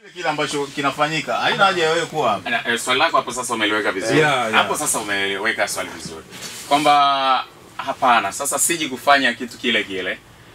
kile ambacho kinafanyika haina haja ya wewe kuwa hapa Na, eh, swali lako hapo sasa umeliweka vizuri Yeah, yeah. hapo sasa umeweka swali vizuri kwamba hapana sasa siji kufanya kitu kile kile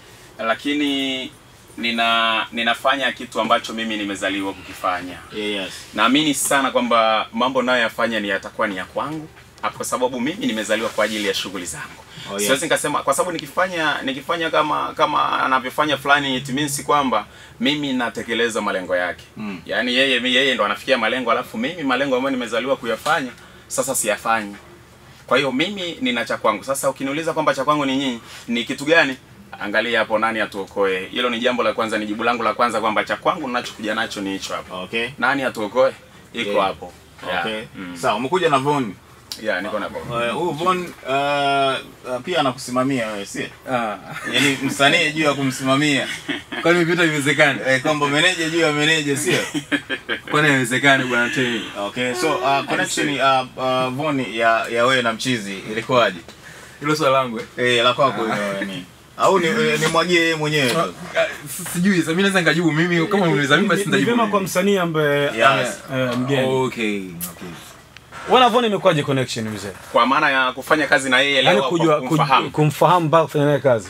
lakini nina ninafanya kitu ambacho mimi nimezaliwa kukifanya yes naamini sana kwamba mambo nayoyafanya ni yatakuwa ni ya kwangu ah, kwa sababu mimi nimezaliwa kwa ajili ya shughuli zangu Oh, yes. siwezi nikasema kwa sababu nikifanya nikifanya kama kama anavyofanya fulani it means kwamba mimi natekeleza malengo yake Mm. yaani yeye mi- yeye ndo anafikia malengo alafu mimi malengo ambayo nimezaliwa kuyafanya sasa siyafanyi kwa hiyo mimi nina cha kwangu sasa ukiniuliza kwamba cha kwangu ni nyinyi ni kitu gani angalia hapo nani atuokoe hilo ni jambo la kwanza ni jibu langu la kwanza kwamba cha kwangu ninachokuja nacho ni hicho hapo okay nani atuokoe iko Yeah. hapo yeah. okay Mm. sawa umekuja na Von yeah, niko na Eh, huyu Von uh, uh, pia anakusimamia wewe si Ah. yaani msanii juu ya kumsimamia Kwani vitu haiwezekani? eh, kwamba meneja juu ya meneja sio Kwani haiwezekani bwana Temi? okay so uh, connection uh, uh, Von ya ya wewe na mchizi ilikuwaje Hilo swali langu eh. eh la kwako hilo ni au ni eh, nimwagie yeye mwenyewe tu Ah, si- Sijui, sasa mimi naweza nikajibu mimi kama unaweza mimi basi Ni- ni nitajibu. vyema mimi. kwa msanii ambaye Yes. eh, mgeni Okay, okay. wanavona imekuwaje connection mzee kwa maana ya kufanya kazi na yeye leo yaani kwa kujua kumfahamu kuj- kumfahamu mpaka kufanya naye kazi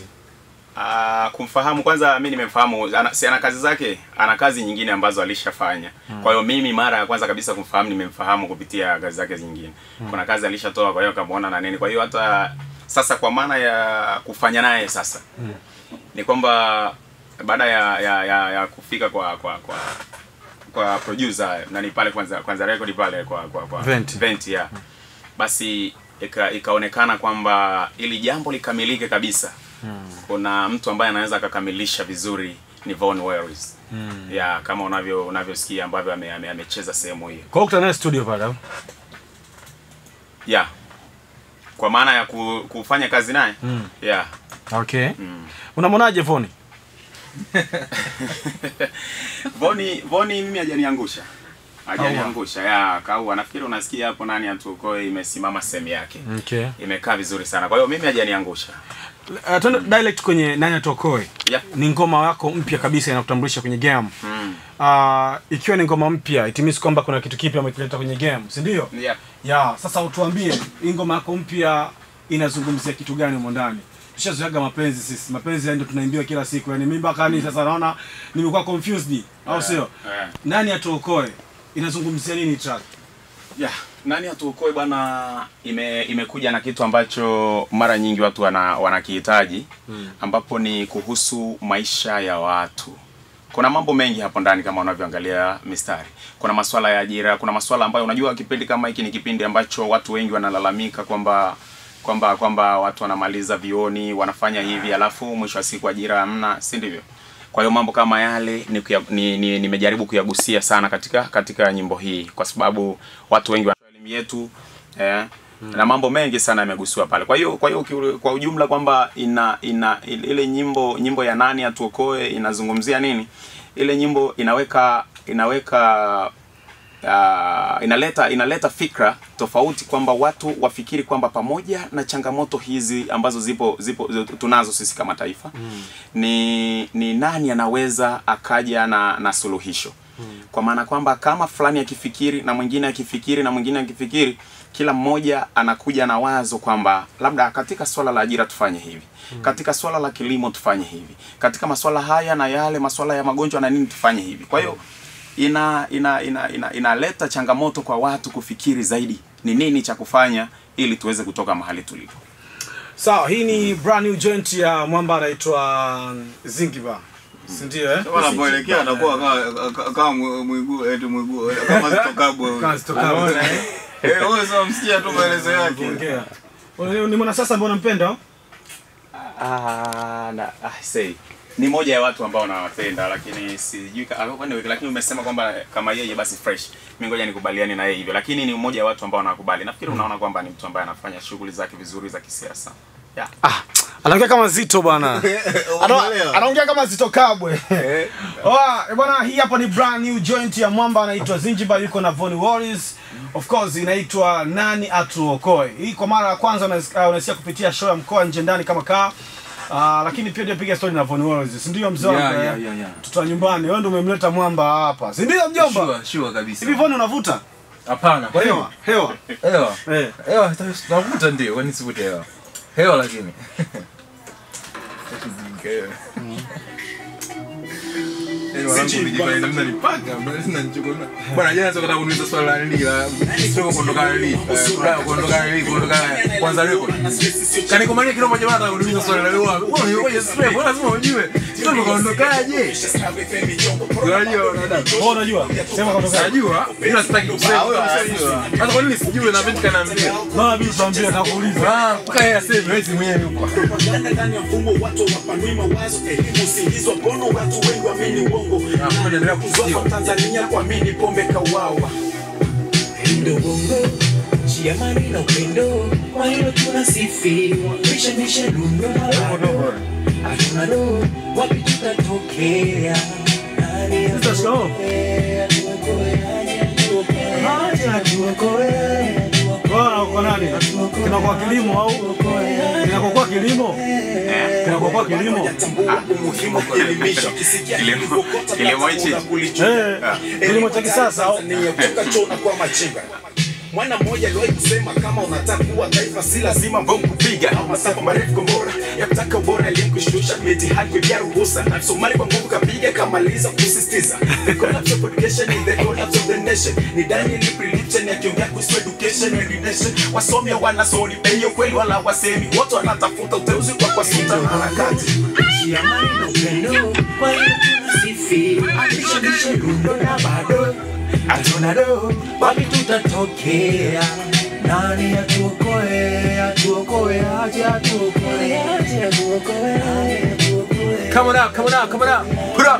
Ah, kumfahamu kwanza mi nimemfahamu ana, si ana kazi zake ana kazi nyingine ambazo alishafanya kwa hiyo mimi mara ya kwanza kabisa kumfahamu nimemfahamu kupitia kazi zake zingine kuna kazi alishatoa kwa hiyo kamuona na nini kwa hiyo hata sasa kwa maana ya kufanya naye sasa ni kwamba baada ya, ya, ya, ya kufika kwa kwa kwa kwa producer nani pale kwanza kwanza record pale kwa kwa kwa Vent. Vent, yeah. basi ika, ikaonekana kwamba ili jambo likamilike kabisa kuna mtu ambaye anaweza akakamilisha vizuri ni Von Wells. Mm. Yeah, kama unavyo unavyosikia ambavyo ame- ame- amecheza sehemu hiyo. kwa hiyo kutana naye studio pale au? Yeah. Kwa maana ya ku, kufanya kazi naye. Mm. Yeah. okay Mm. unamwonaje Voni Voni Voni mimi hajaniangusha. Hajaniangusha. Yeah, kaua. Nafikiri unasikia hapo nani atuokoe imesimama sehemu yake. okay Imekaa vizuri sana. Kwa hiyo mimi hajaniangusha. uh, tuende direct kwenye nani atokoe Yeah. ni ngoma yako mpya kabisa inakutambulisha kwenye game Mm. uh, ikiwa ni ngoma mpya it means kwamba kuna kitu kipya amekileta kwenye game si ndio Yeah. ya sasa utuambie hii ngoma yako mpya inazungumzia kitu gani humo ndani tushazoeaga mapenzi sisi mapenzi ndio tunaimbiwa kila siku yani mimi mpaka ni sasa naona nimekuwa confused au sio Yeah. nani atuokoe inazungumzia nini track Yeah, nani atuokoe bwana, ime imekuja na kitu ambacho mara nyingi watu wana, wanakihitaji ambapo ni kuhusu maisha ya watu. Kuna mambo mengi hapo ndani kama unavyoangalia mistari. Kuna masuala ya ajira, kuna masuala ambayo unajua kipindi kama hiki ni kipindi ambacho watu wengi wanalalamika kwamba kwamba kwamba watu wanamaliza vioni wanafanya hivi alafu mwisho wa siku ajira hamna, si ndivyo? Kwa hiyo mambo kama yale ni kuya- ni- ni- nimejaribu kuyagusia sana katika katika nyimbo hii kwa sababu watu wengi wana elimu yetu eh, na mambo mengi sana yamegusiwa pale. Kwa hiyo kwa hiyo kiu- kwa ujumla kwamba ina ina ile nyimbo nyimbo ya nani atuokoe inazungumzia nini? Ile nyimbo inaweka inaweka uh, inaleta inaleta fikra tofauti kwamba watu wafikiri kwamba pamoja na changamoto hizi ambazo zipo zipo tunazo sisi kama taifa mm. ni ni nani anaweza akaja na na suluhisho mm. kwa maana kwamba kama fulani akifikiri na mwingine akifikiri na mwingine akifikiri kila mmoja anakuja na wazo kwamba labda katika swala la ajira tufanye hivi mm. katika swala la kilimo tufanye hivi katika maswala haya na yale maswala ya magonjwa na nini tufanye hivi kwa hiyo ina ina ina ina inaleta changamoto kwa watu kufikiri zaidi ni nini cha kufanya ili tuweze kutoka mahali tulipo. sawa hii ni brand new joint ya mwamba anaitwa zingiba si ndio eh wanapoelekea anakuwa kama kama mwiguu eti mwiguu kama zitokabwe Kama zitokabwe. eh wewe sio msikia tu maelezo yake Ongea. Ni- ni mwana sasa ambao unampenda Ah, na ah, say ni moja ya watu ambao nawapenda lakini sijui ka- ah, anyway, lakini umesema kwamba kama yeye basi fresh mimi ngoja nikubaliane na yeye hivyo lakini ni mmoja ya watu ambao nawakubali nafikiri unaona kwamba ni mtu ambaye anafanya shughuli zake vizuri za kisiasa yeah. ah anaongea kama zito bwana Ana- Umeelewa? anaongea kama zito kabwe Oa, eh, bwana hii hapa ni brand new joint ya mwamba anaitwa zinjiba yuko na Von Warriors of course inaitwa nani atuokoe hii kwa mara ya kwanza unas- uh, unasikia kupitia show ya mkoa nje ndani kama kaa Ah, lakini pia tunapiga story na Von Wells. Si ndio mzee wangu? Yeah, eh? yeah, yeah, yeah. Mtoto wa nyumbani. Wewe ndio umemleta mwamba hapa. Si ndio mjomba? Sure, sure kabisa. Hivi Von unavuta? Hapana, kwa hiyo Hewa, hewa. hewa. Eh. Hewa tunavuta ndio, kwani sivute hewa. Hewa lakini. Bwana jana sasa kutaka kuniuliza swali la nini la sio kuondoka nini? Kuondoka nini? Kuondoka kwanza record. Kanikomalia kile moja bwana nataka kuniuliza swali la leo. Wewe wewe straight, bwana lazima ujue. Sio kuondokaje? Unajua dada. Wewe unajua? Sema kwa kutoka. Najua ila sitaki kusema. Sasa kwa nini sijui na vitu kanaambia? Mama bibi tuambie na kuuliza. Ah, mpaka yeye aseme wewe si mwenyewe yuko. Propaganda ndani ya mfumo, watu wapanui mawazo, elimu usingizwa, pono watu wengi waamini uongo, Ah, kumbe endelea kusikia. kuzofa Tanzania kuamini pombe kawawa. Ndio bongo jiamani na upendo, kwa hilo tunasifiwa, misha misha lundo hatuna do, wapi tutatokea? Nani Mr. Slow. atuokoe, atuokoe, aje atuokoe, aje atuokoe, Bwana uko nani? Kinakuwa kilimo au kinakuwa kilimo? Kinakuwa kilimo. Tambua umuhimu wa kuelimisha, ukisikia Kilimo- kilivyokota kilimo hata hichi. unakulichunga. Eh, kilimo cha kisasa au Tanzania kutoka choo na kuwa machinga. Mwana mmoja aliwahi kusema kama unataka kuwa taifa si lazima mbongo kupiga au masafa marefu kombora ya kutaka ubora elimu kushusha mitihani kuibia ruhusa na Somali kwa nguvu kapiga kamaliza kusisitiza the collapse of education is the collapse of the nation ni Daniel Prediction akiongea kuhusu education and nation wasomi wanasoni penye kweli wala wasemi wote wanatafuta uteuzi kwa kwa sita na harakati Amani na upendo kwa hiyo tunasifiwa Alishabisha lundo na bado hatuna do wapi tutatokea nani atuokoe atuokoe aje atuokoe aje atuokoe aje atuokoe Come on up, come on up, come on up. Put up.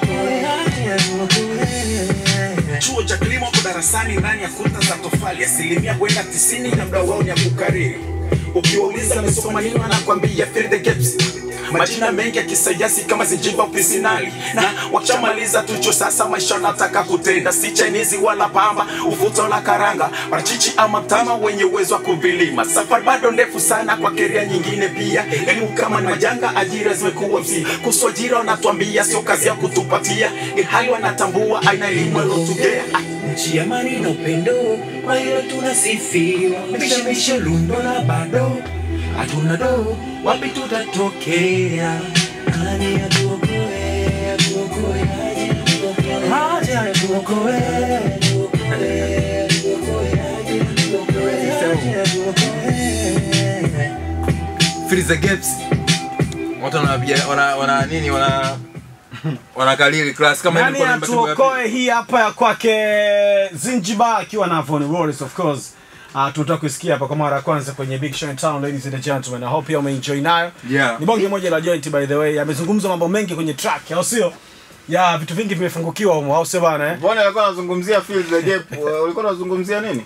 chuo cha kilimo hapo darasani ndani ya kuta za tofali asilimia huenda tisini na mda wao ni ya kukariri ukiwauliza amesoma nini wanakwambia fill the gaps majina mengi ya kisayansi kama zinjiva upisinali na wakishamaliza tucho sasa maisha nataka kutenda si chinese wala pamba ufuta wala karanga parachichi ama mtama wenye uwezo wa kuvilima safari bado ndefu sana kwa keria nyingine pia elimu kama ni majanga ajira zimekuwa msi kuhusu ajira wanatuambia sio kazi ya kutupatia ilhali wanatambua aina elimu alotugea nchi ya amani na upendo kwa hiyo tunasifiwa mishemishe lundo na bado hatuna do wapi tutatokea nani atuokoe atuokoe aje atuokoe aje atuokoe atuokoe atuokoe aje atuokoe aje atuokoe Fill the gaps. Watu wanapiga wana wana nini wana wanakalili class kama Nani ilikuwa namba timu ya pili. atuokoe hii hapa ya kwake Zinjibar akiwa na Von Rollins of course. Uh, tutaka kusikia hapa kwa mara ya kwanza kwenye Big Show in Town ladies and gentlemen. I hope you umeenjoy nayo. Yeah. Ni bonge moja la joint by the way. Amezungumza mambo mengi kwenye track, au sio? Ya vitu vingi vimefungukiwa huko, au sio bana eh? Mbona alikuwa anazungumzia field the gap? Uh, Ulikuwa unazungumzia nini?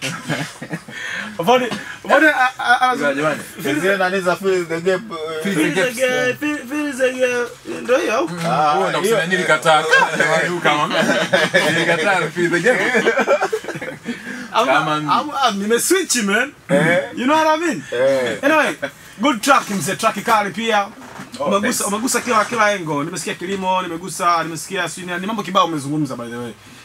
Von Von a- a- a- Yeah, jamani. Zile nani za field the gap? uh, Fill the gaps. Feel- feel the- ndio hiyo au? ah, Wewe ndio hiyo- kusema nilikataa. Kama nilikataa fill the gap. Kama I'm, I'm, I'm, nimeswitch man. Eh, You know what I mean? eh. Anyway, good track mzee, track kali pia. Umegusa thanks. umegusa kila kila engo. Nimesikia kilimo, nimegusa, nimesikia sijui ni mambo kibao umezungumza by the way.